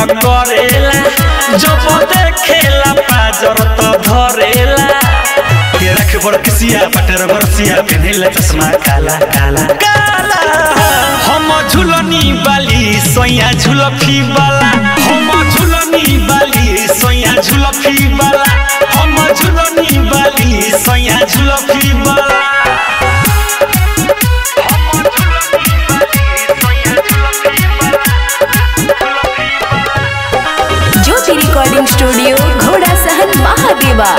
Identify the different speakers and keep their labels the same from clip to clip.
Speaker 1: करेला जब देखेला पाजर त धरेला ये रख बरकसिया पटर बरसिया पेनेला चश्मा काला काला काला हम झुलनी बाली सोया झुलफी वाला हम झुलनी बाली सोया झुलफी वाला हम झुलनी बाली सोया झुलफी वाला
Speaker 2: ज्योति रिकॉर्डिंग स्टूडियो घोड़ा सहन महादेवा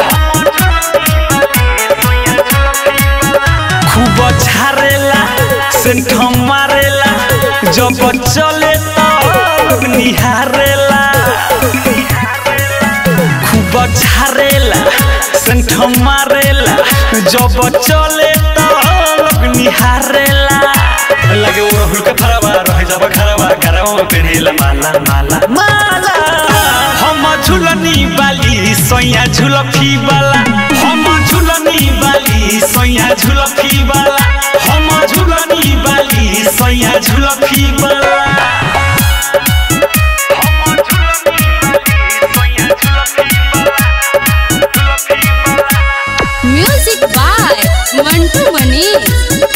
Speaker 1: खूब झारेला सेंठ मारेला जब चले तो निहारेला खूब झारेला सेंठ मारेला जब चले तो लोग निहारेला लगे वो राहुल का फरवा रह जब खरवा गरवा में पेनेला माला माला माला हम झुलनी बाली सोया झुलफी वाला हम झुलनी बाली सोया झुलफी वाला हम झुलनी बाली सोया झुलफी वाला
Speaker 3: म्यूजिक बाय मंटू मनीष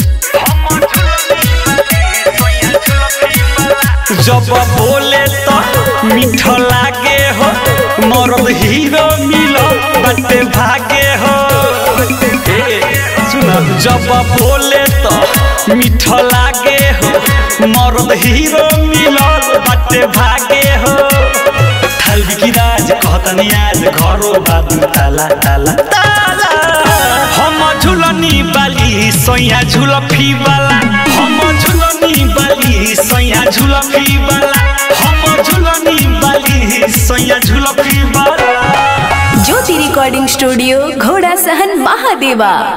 Speaker 1: जब बोले तो मीठ लागे हो मरद हीरो मिलो बटे भागे हो ए, सुनो जब बोले तो मीठ लागे हो मरद हीरो मिलो बटे भागे हो थालवी की राज कहतनी आज घरो बादू ताला ताला ताला हम झुलनी बाली सोया झुलफी वाला हम झुलनी बाली सोया झुलफी वाला हम झुलनी बाली सोया झुलफी वाला
Speaker 2: ज्योति रिकॉर्डिंग स्टूडियो घोड़ा सहन महादेवा